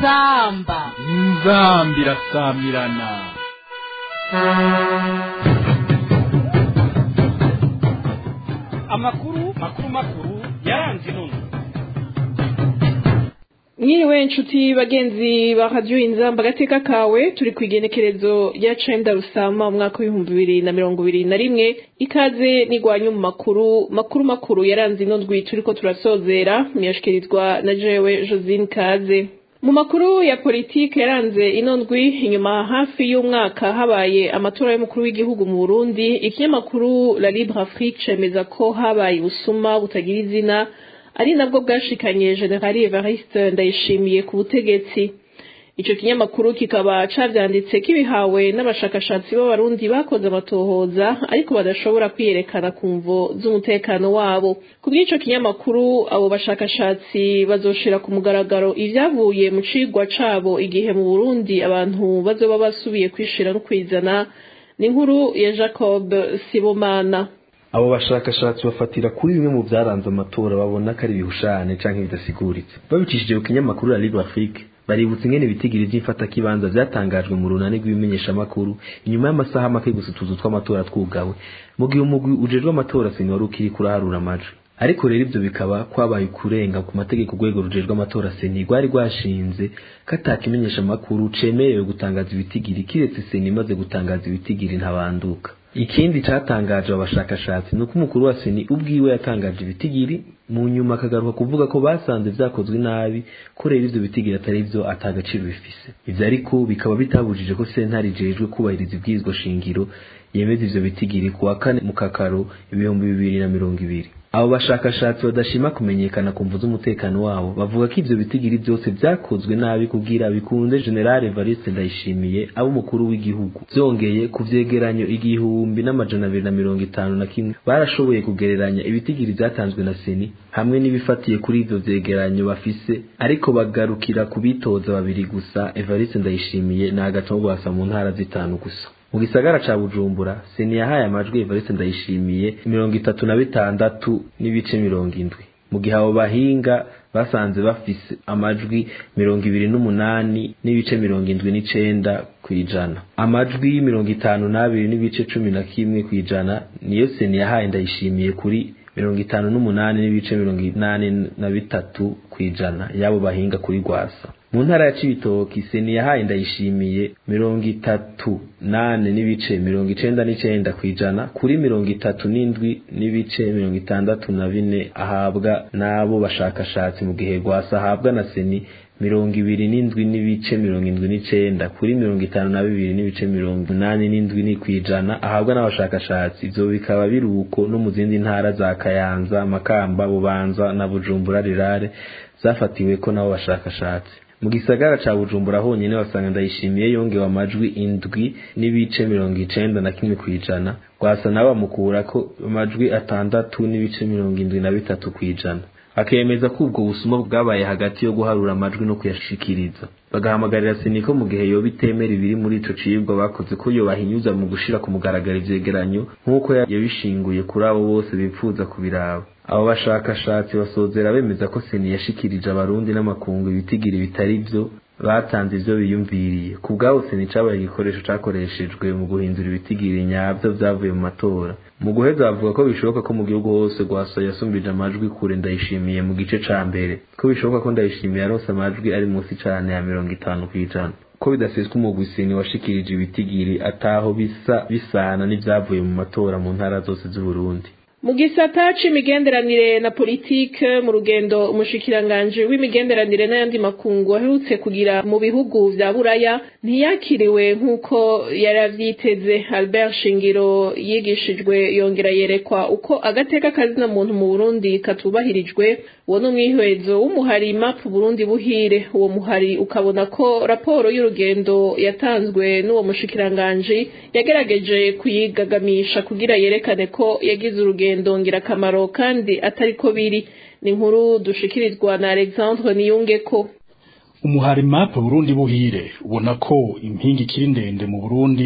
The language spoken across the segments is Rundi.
inzamba inzambi irasamirana amakuru makuru makuru yaranze inunu mwiriwe inshuti bagenzi ba radiyo inzamba agateka kawe turi ku igenekerezo rya cenda rusama umwaka w'ibihumbi bibiri na mirongo ibiri na rimwe ikaze n'igwanyu mu makuru makuru makuru yaranze ino ndwi turiko turasozera muyashikirizwa na jewe josine kaze mu makuru ya politiki yaranze ino ndwi inyuma hafi y'umwaka habaye amatora y'umukuru w'igihugu mu burundi ikinyamakuru la libre afrique cemeza ko habaye ubusuma butagira izina ari nabwo bwashikanye generali evariste ndayishimiye ku butegetsi ico kinyamakuru kikaba cavyanditse kibihawe n'abashakashatsi b'abarundi bakoze amatohoza ariko badashobora kwiyerekana ku mvo z'umutekano wabo ku bw'ico kinyamakuru abo bashakashatsi bazoshira ku mugaragaro ivyavuye mu cigwa cabo igihe mu burundi abantu bazoba basubiye kwishira no kwizana ni inkuru ya jacob sibomana abo bashakashatsi bafatira kuri bimwe mu byaranze amatora babona ko ari ibihushane canke bidasiguritse babicishije ku kinyamakuru la libre afrique baributsa ingene ibitigiri vy'imfatakibanza vyatangajwe mu runani rw'ibimenyeshamakuru inyuma y'amasaha make gusa utuzu tw'amatora twugawe mu gihe umugwi ujejwe amatora seni wari ukiri kuraharura amajwi ariko rero ivyo bikaba kwabaye kurenga ku mategeko urwego rujejwe amatora seni rwari rwashinze ko atakimenyeshamakuru cemerewe gutangaza ibitigiri kiretse seni imaze gutangaza ibitigiri ntabanduka ikindi catangaje abashakashatsi ni uko umukuru wa seni ubwiwe yatangaje ibitigiri mu nyuma akagaruka kuvuga ko basanze vyakozwe nabi ko rero ivyo bitigiri atari vyo atagaciro bifise ivyo ariko bikaba bitabujije ko sentare ijejwe kubahiriza ibwirizwa shingiro yemeza ivyo bitigiri ku wa kane mu kakaro ibihumbi bibiri na mirongo ibiri abo bashakashatsi badashima kumenyekana ku mvu z'umutekano wabo bavuga ko ivyo bitigiri vyose vyakozwe nabi kugira bikunde generale evariste ndayishimiye abo umukuru w'igihugu vyongeye ku vyegeranyo igihumbi n'amajana abiri na mirongo itanu na kimwe barashoboye kugereranya ibitigiri vyatanzwe na seni hamwe n'ibifatiye kuri ivyo vyegeranyo bafise ariko bagarukira ku bitoza babiri gusa evariste ndayishimiye na agatongwasa mu ntara zitanu gusa mu gisagara ca bujumbura seni yahaye amajwi evariste ndayishimiye mirongo itatu na bitandatu n'ibice mirongo indwi mu gihe abo bahinga basanze bafise amajwi mirongo ibiri n'umunani n'ibice mirongo indwi n'icenda kw'ijana amajwi mirongo itanu n'abiri n'ibice cumi na kimwe kw'ijana niyo seni yahaye ndayishimiye kuri mirongo itanu n'umunani n'ibice mirongo inani na bitatu kw'ijana y'abo bahinga kuri rwasa mu ntara ya cibitoki seni yahaye ndayishimiye mirongo itatu nane n'ibice mirongo icenda n'icenda kw'ijana kuri mirongo itatu n'indwi n'ibice mirongo itandatu na bine ahabwa n'abo bashakashatsi mu gihe rwasa ahabwa na seni mirongo ibiri n'indwi n'ibice mirongo indwi n'icenda kuri mirongo itanu na bibiri n'ibice mirongo inani n'indwi ni kw'ijana ahabwa n'abashakashatsi ivyo bikaba biri uko no mu zindi ntara za kayanza makamba bubanza na bujumbura rirare zafatiweko n'abo bashakashatsi mu gisagara ca bujumbura honyene basanga ndayishimiye yongewe amajwi indwi n'ibice mirongo icenda na kimwe kw'ijana rwasa nabo bamukurako amajwi atandatu n'ibice mirongo indwi na bitatu kw'ijana akemeza ko ubwo busuma bwabaye hagati yo guharura amajwi no kuyashikiriza bagahamagarira seni ko mu gihe yoba itemera ibiri muri ico cibwa bakoze ko yobahinyuza mu gushira ku mugaragaro ivyegeranyo nk'uko yabishinguye kuri abo bose bipfuza kubiraba abo bashakashatsi basozera bemeza ko seni yashikirije abarundi n'amakungu ibitigiri bitari vyo batanze ivyo biyumviriye ku bwabo seni cabaye igikoresho cakoreshejwe mu guhindura ibitigiri nyavyo vyavuye mu matora mu guheza bavuga ko bishoboka ko mu gihugu hose rwasa yasumbije amajwi kure ndayishimiye mu gice ca mbere ko bishoboka ko ndayishimiye yaronse amajwi ari munsi cane ya mirongo itanu kw'ijana ko bidaseswa umugwi seni washikirije ibitigiri ataho bisa bisana n'ivyavuye mu matora mu ntara zose z'uburundi mu gisata c'imigenderanire na politike mu rugendo umushikiranganji w'imigenderanire n'ayandi makungu aherutse kugira mu bihugu vya buraya ntiyakiriwe nk'uko yari avyiteze albert shingiro yigishijwe yongera yerekwa uko agateka kazina muntu mu burundi katubahirijwe uwo ni umwihwezo w'umuhari map burundi buhire uwo muhari ukabona ko raporo y'urugendo yatanzwe n'uwo mushikiranganji yagerageje kuyigagamisha kugira yerekane ko yagize urugendo ngirakamaro kandi atari ko biri ni inkuru dushikirizwa na alexandre niyungeko umuhari map burundi buhire ubona ko impinga ikiri ndende mu burundi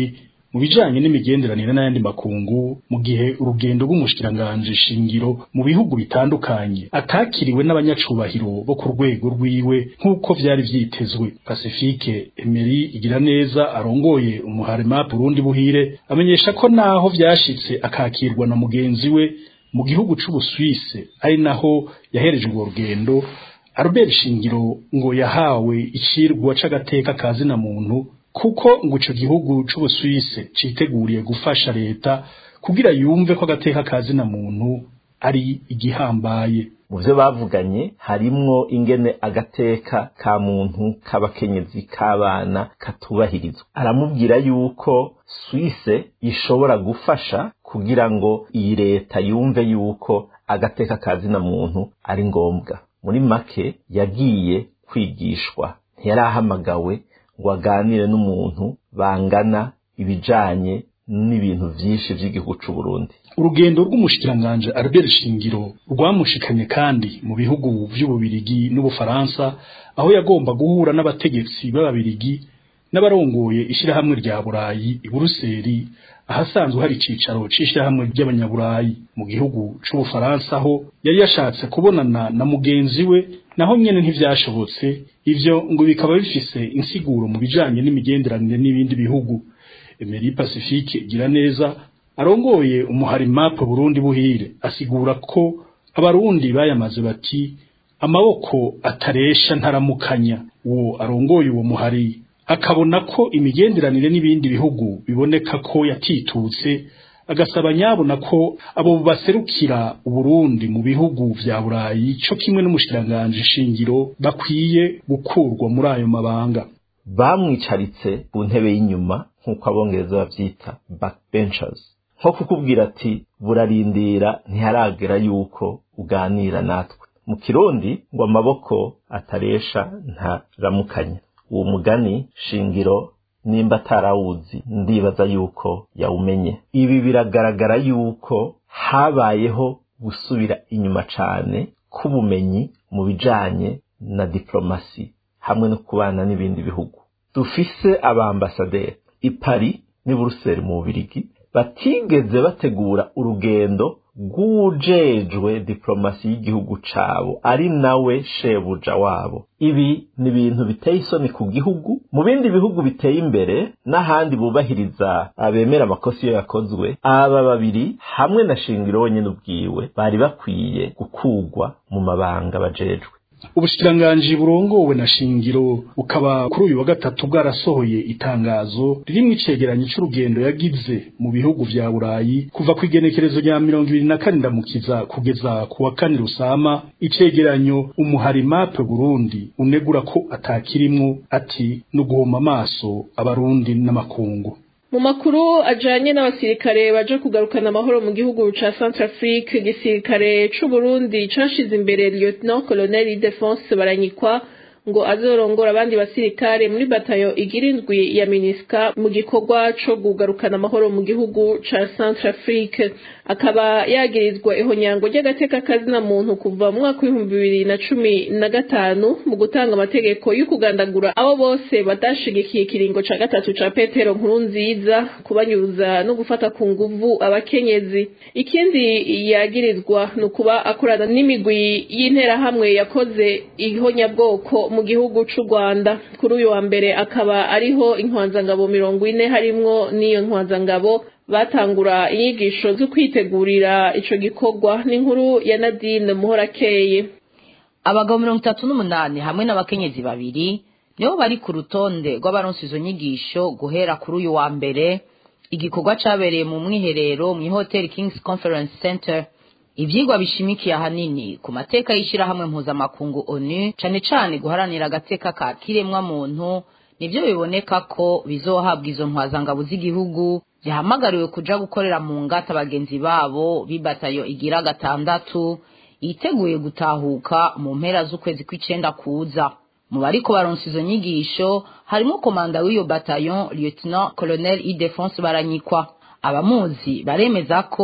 mu bijanye n'imigenderanire n'ayandi makungu mu gihe urugendo rw'umushikiranganje shingiro mu bihugu bitandukanye atakiriwe n'abanyacubahiro bo ku rwego rwiwe nk'uko vyari vyitezwe Pacifique Emery igira neza arongoye umuharema Burundi buhire amenyesha ko naho vyashitse akakirwa na mugenzi we mu gihugu c'Ubusuwise ari naho yahereje urwo rugendo Albert Shingiro ngo yahawe icirwa c'agateka kazina muntu kuko ngo ico gihugu c'Ubusuwise citeguriye gufasha leta kugira yumve ko agateka kazina muntu ari igihambaye mu byo bavuganye harimwo ingene agateka ka muntu k'abakenyezi k'abana katubahirizwa aramubwira yuko Suisse ishobora gufasha kugira ngo iyi leta yumve yuko agateka kazina muntu ari ngombwa muri make yagiye kwigishwa ntiyarahamagawe ngo aganire n'umuntu bangana ibijanye n'ibintu vyinshi vy'igihugu c'u Burundi urugendo rw'umushikiranganje Albert Shingiro rwamushikanye kandi mu bihugu vy'ububirigi n'ubufaransa aho yagomba guhura n'abategetsi b'ababirigi n'abarongoye ishirahamwe rya Burayi i Buruseli ahasanzwe hari icicaro c'ishirahamwe ry'abanyaburayi mu gihugu c'ubufaransa aho yari yashatse kubonana na mugenzi we naho nyene ntivyashobotse ivyo ngo bikaba bifise insiguro mu bijanye n'imigenderanire n'ibindi bihugu Emery Pacifique igira neza arongoye umuhari map Burundi buhire asigura ko abarundi bayamaze bati amaboko ataresha ntaramukanya uwo arongoye uwo muhari akabona ko imigenderanire n'ibindi bihugu biboneka ko yatitutse agasaba nyabona ko abo baserukira uburundi mu bihugu vya burayi co kimwe n'umushikiranganje shingiro bakwiye gukurwa muri ayo mabanga bamwicaritse ku ntebe y'inyuma nk'uko abongereza bavyita backbenchers nko kukubwira ati burarindira ntiharagera yuko uganira natwe mu kirundi ngo amaboko ataresha ntaramukanya uwo mugani shingiro nimba atarawuzi ndibaza yuko yawumenye ibi biragaragara yuko habayeho gusubira inyuma cane k'ubumenyi mu bijanye na diplomasi hamwe no kubana n'ibindi bihugu dufise abambasaderi i Paris n'i Buruseli mu Bubirigi batigeze bategura urugendo rw'ujejwe diplomasi y'igihugu cabo ari nawe shebuja wabo ibi ni ibintu biteye isoni ku gihugu mu bindi bihugu biteye imbere n'ahandi bubahiriza abemera amakosa iyo yakozwe aba babiri hamwe na shingiro wenyine ubwiwe bari bakwiye gukugwa mu mabanga bajejwe ubushikiranganji burongowe na shingiro bukaba kuri uyu wa gatatu bwarasohoye itangazo ririmwo icegeranyo c'urugendo yagize mu bihugu vya burayi kuva ku igenekerezo rya mirongo ibiri na kane ndamukiza kugeza ku wa kane rusama icegeranyo umuhari mape burundi unegura ko atakirimwo ati ni uguhoma amaso abarundi n'amakungu mu makuru ajanye n'abasirikare baje kugarukana amahoro mu gihugu ca Centrafrique igisirikare c'u Burundi cashize imbere Lieutenant Colonel Defense Baranyikwa ngo azorongora abandi basirikare muri batayo igira indwi ya Miniska mu gikorwa co kugarukana amahoro mu gihugu ca Centrafrique akaba yagirizwa ihonyango ry'agateka kazina muntu kuva mu mwaka w'ibihumbi bibiri na cumi na gatanu mu gutanga amategeko yo kugandagura abo bose batashigikiye ikiringo ca gatatu ca Petero nkuru nziza kubanyuza no gufata ku nguvu abakenyezi ikindi yagirizwa ni ukuba akorana n'imigwi y'interahamwe yakoze ihonyabwoko mu gihugu c'u Rwanda kuri uyu wa mbere akaba ariho intwanzangabo mirongo ine harimwo n'iyo ntwanzangabo batangura inyigisho zo kwitegurira ico gikorwa n'inkuru ya Nadine Muhorakeye abagabo mirongo itatu n'umunani hamwe n'abakenyezi babiri nibo bari ku rutonde rw'abaronse izo nyigisho guhera kuri uyu wa mbere igikorwa cabereye mu mwiherero mu ihoteli Kings Conference Center ivyigwa bishimikiye ahanini ku mateka y'ishirahamwe mpuzamakungu onu cane cane guharanira agateka ka kiremwa muntu nivyo biboneka ko bizohabwa izo ntwazangabo z'igihugu zihamagariwe kuja gukorera mu ngata bagenzi babo b'ibatayo igira gatandatu yiteguye gutahuka mu mpera z'ukwezi kw'icenda kuza mu bariko baronsa izo nyigisho harimo komanda w'iyo bataillon lieutenant colonel idefense baranyikwa abamuzi baremeza ko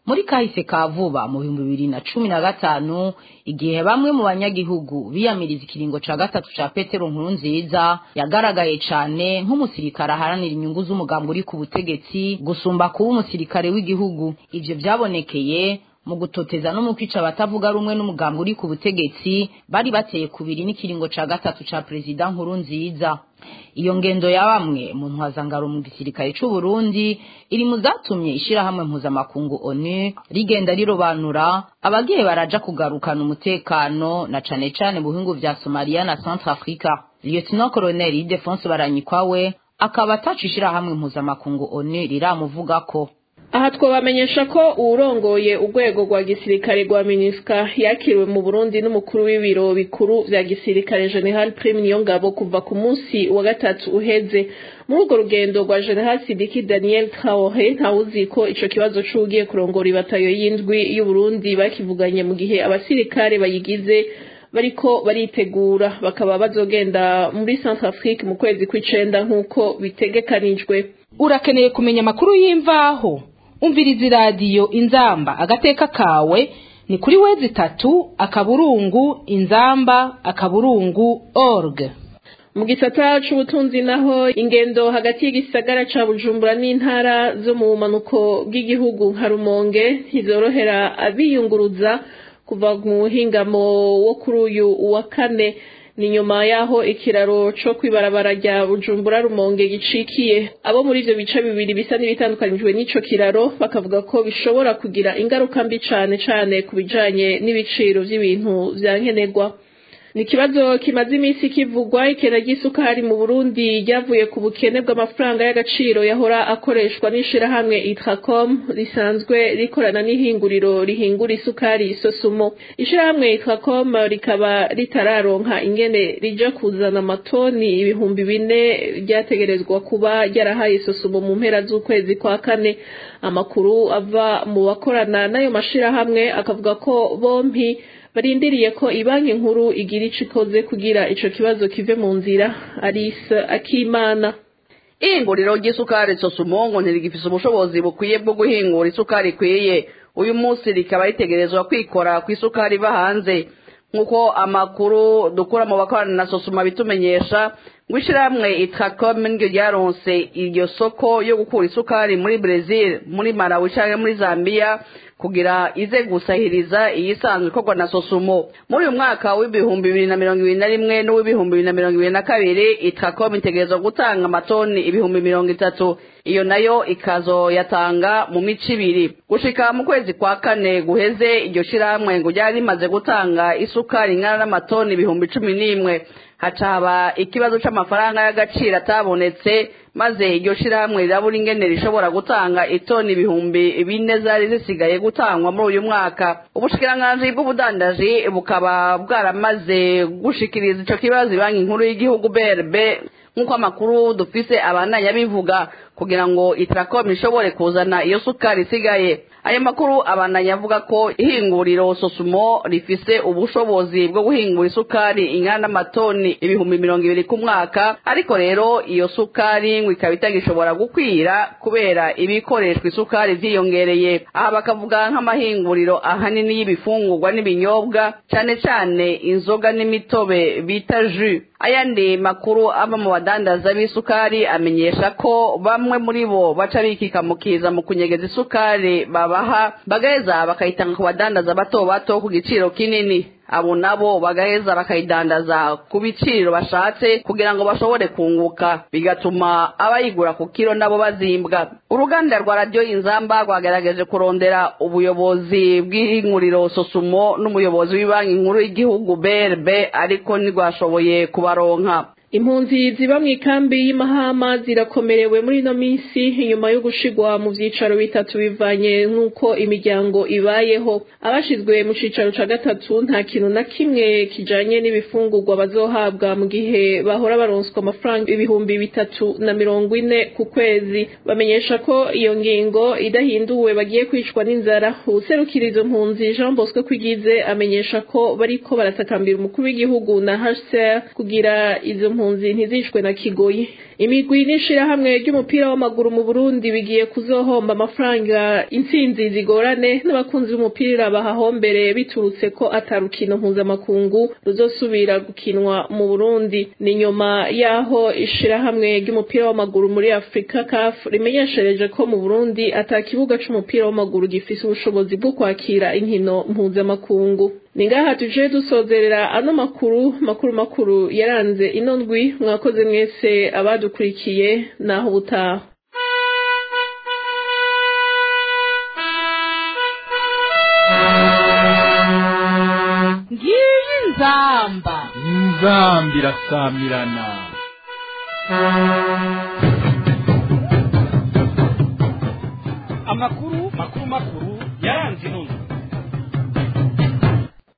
muri kahise ka vuba mu bihumbi bibiri na cumi na gatanu igihe bamwe mu banyagihugu biyamiriza ikiringo ca gatatu ca petero nkuru nziza yagaragaye cane nk'umusirikare aharanira inyungu z'umugambi uri ku butegetsi gusumba kuba umusirikare w'igihugu ivyo vyabonekeye mu gutoteza no mu kwica abatavuga rumwe n'umugambi uri ku butegetsi bari bateye kubiri n'ikiringo ca gatatu ca perezida nkuru nziza iyo ngendo ya bamwe mu ntwazangaro mu gisirikare c'u Burundi iri mu zatumye ishirahamwe mpuzamakungu ONU rigenda rirobanura abagiye baraja kugarukana umutekano na cane cane mu bihugu vya Somalia na Centrafrica Lieutenant Colonel Ildefonse Baranyikwawe akaba ataca ishirahamwe mpuzamakungu ONU riramuvugako aha twabamenyesha ko uwurongoye urwego rwa gisirikare rwa minisika yakiriwe mu burundi n'umukuru w'ibiro bikuru vya gisirikare general prime niyongabo kuva ku munsi wa gatatu uheze muri urwo rugendo rwa general sidiki daniel traore ntawuzi ko ico kibazo c'ugiye kurongora ibatayo y'indwi y'uburundi bakivuganye mu gihe abasirikare bayigize bariko baritegura bakaba bazogenda muri centre afrique mu kwezi kw'icenda nk'uko bitegekanijwe urakeneye kumenya amakuru y'imvaho umviriza iradiyo inzamba agateka kawe ni kuri wezi itatu akaburungu inzamba akaburungu org mu gisata c'ubutunzi naho ingendo hagati y'igisagara ca bujumbura n'intara zo mu bumanuko bw'igihugu nka rumonge ntizorohera abiyunguruza kuva mu buhingamo wo kuri uyu wa kane ni nyuma yaho ikiraro co kwibarabara rya bujumbura rumonge gicikiye abo muri ivyo bice bibiri bisa n'ibitandukanijwe n'ico kiraro bakavuga ko bishobora kugira ingaruka mbi cane cane ku bijanye n'ibiciro vy'ibintu vya nkenerwa ni ikibazo kimaze iminsi kivugwa ikena ry'isukari mu burundi ryavuye ku bukene bw'amafaranga y'agaciro yahora akoreshwa n'ishirahamwe itracom risanzwe rikorana n'ihinguriro rihingura isukari sosumo ishirahamwe itracom rikaba ritararonka ingene rija kuzana amatoni ibihumbi bine ryategerezwa kuba ryarahaye sosumo mu mpera z'ukwezi kwa kane amakuru ava mu bakorana n'ayo mashirahamwe akavuga ko bompi barindiriye ko ibanki nkuru igira ico ikoze kugira ico kibazo kive mu nzira Alice Akimana ihinguriro ry'isukari sosumongo ntirigifise ubushobozi bukwiye bwo guhingura isukari ikwiye uyu munsi rikaba ritegerezwa kwikora ku isukari iva hanze nk'uko amakuru dukura mu bakorana na sosuma bitumenyesha ngo ishirahamwe itracom niryo ryaronse iryo soko yo gukura isukari muri Brazil muri Malawi canke muri Zambia kugira ize gusahiriza iyisanzwe ikorwa na sosumo muri uyu mwaka w'ibihumbi bibiri na mirongo ibiri na rimwe n'uw'ibihumbi bibiri na mirongo ibiri na kabiri itracom itegerezwa gutanga amatoni ibihumbi mirongo itatu iyo nayo ikazoyatanga mu mico ibiri gushika mu kwezi kwa kane guheze iryo shirahamwe ngo ryari rimaze gutanga isukari ingana n'amatoni ibihumbi cumi n'imwe haca haba ikibazo c'amafaranga y'agaciro atabonetse maze iryo shirahamwe rirabura ingene rishobora gutanga itoni ibihumbi bine zari zisigaye gutangwa muri uyu mwaka ubushikiranganji bw'ubudandaji bukaba bwaramaze gushikiriza ico kibazo banki nkuru y'igihugu brb nk'uko amakuru dufise abandanya bivuga kugira ngo itracom ishobore kuzana iyo sukari isigaye ayo makuru abandanya avuga ko ihinguriro sosumo rifise ubushobozi bwo guhingura isukari ingana n'amatoni ibihumbi mirongo ibiri ku mwaka ariko rero iyo sukari ngo ikaba itagishobora gukwira kubera ibikoreshwa isukari vyiyongereye aha bakavuga nk'amahinguriro ahanini y'ibifungurwa n'ibinyobwa cane cane inzoga n'imitobe bita jus ayandi makuru ava mu badandaza b'isukari amenyesha ko bamwe muri bo baca bikikamukiza mu kunyegeza isukari babaha bagaheza bakayitanga ku badandaza bato bato ku giciro kinini abo nabo bagaheza bakayidandaza ku biciro bashatse kugira ngo bashobore kunguka bigatuma abayigura ku kiro nabo bazimbwa uruganda rwa radiyo inzamba rwagerageje kurondera ubuyobozi bw'inkuriro sosumo n'umuyobozi w'ibanki nkuru y'igihugu brb ariko ntirwashoboye kubaronka impunzi ziba mu ikambi y'imahama zirakomerewe muri ino minsi inyuma yo gushigwa mu vyicaro bitatu bivanye nk'uko imiryango ibayeho abashizwe mu cicaro ca gatatu nta kintu na kimwe kijanye n'ibifungurwa bazohabwa mu gihe bahora baronswa amafaranga ibihumbi bitatu na mirongo ine ku kwezi bamenyesha ko iyo ngingo idahinduwe bagiye kwicwa n'inzara uwuserukira izo mpunzi jean bosco kwigize amenyesha ko bariko baratakambira umukuru w'igihugu na hcr kugira izo mpunzi impunzi ntizishwe na kigoyi imigwi n'ishirahamwe ry'umupira w'amaguru mu burundi bigiye kuzohomba amafaranga intsinzi zigorane n'abakunzi b'umupira bahahombere biturutse ko atarukino mpuzamakungu ruzosubira gukinwa mu burundi ni nyuma y'aho ishirahamwe ry'umupira w'amaguru muri afurika caf rimenyeshereje ko mu burundi ata kibuga c'umupira w'amaguru gifise ubushobozi bwo kwakira inkino mpuzamakungu ni ngaha tuje dusozerera ano makuru makuru makuru yaranze ino ndwi mwakoze mwese abadukurikiye naho ubutaha ngiyi nzamba inzamba irasamirana amakuru makuru makuru yaranze ino ndwi